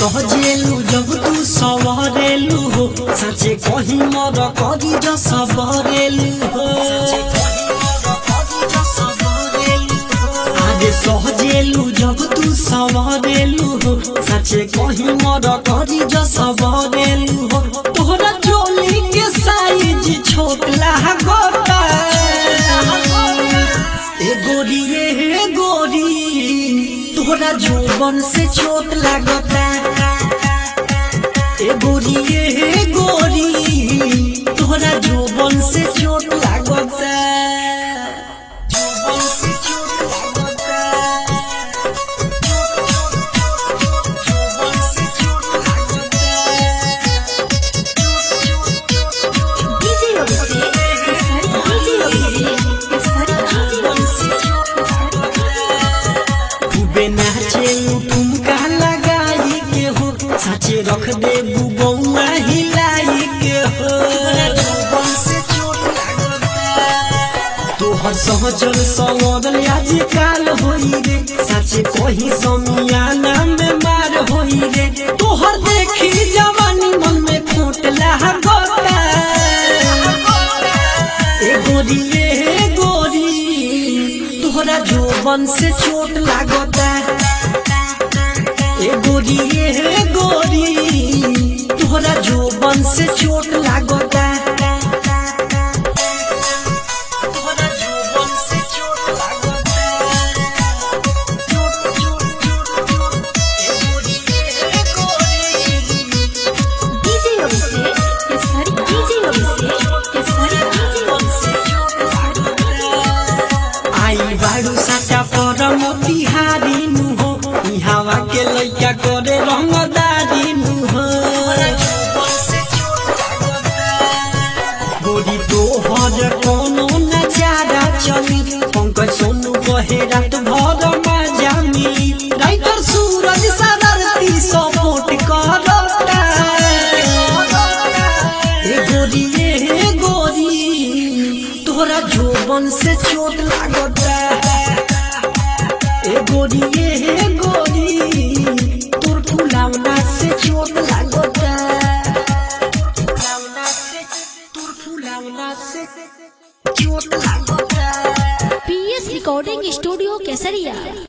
सहजेलू जब तू सवरेलू हो सचे कहीं मर करी जो सबरेलू हो आगे सहजेलू जब तू सवरेलू हो सचे कहीं मर करी जो सबरेलू हो तोहरा चोली के साइज छोट लागता ए गोरी ए गोरी तोहरा जोबन से चोट लागता ए गोरी ए गोरी तोहरा जोबन से चोट लागता जोबन से चोट लागता जोबन से चोट लागता डीजे अभिषेक डीजे अभिषेक खूबे नाचे ठुमका लगाई के हो साचे रख दे बुबौआ हिलाई के हो तोहर सहजल सवरल आजकाल होई रे साचे कहीं समियाना में मार होई रे तोहर देखी जवानी मन में खोट लागता ए गोरी ए गोरी तोहरा जोबन से चोट लागता ए गोरी ए गोरी तोहरा जोबन से चोट लागता तोहरा जोबन से चोट लागता चोट चोट चोट चोट ए गोरी ए गोरी डीजे अभिषेक डीजे अभिषेक आई बाड़ू साटा पर मोतिहारी नु हो ई हवा के लइका करे रंगदारी नु हो गोरी तो हर कोनो नजारा चली पंकज सोनू कहे रात भर मजा मिली राइटर सूरज सदरती सपोर्ट करता ए गोरी ए गोरी तोहरा जोबन से चोट लागता ए गोरी ए गोरी तोर फुलावना से चोट लागता फुलावना से तोर फुलावना से चोट लागता पीएस रिकॉर्डिंग स्टूडियो केसरिया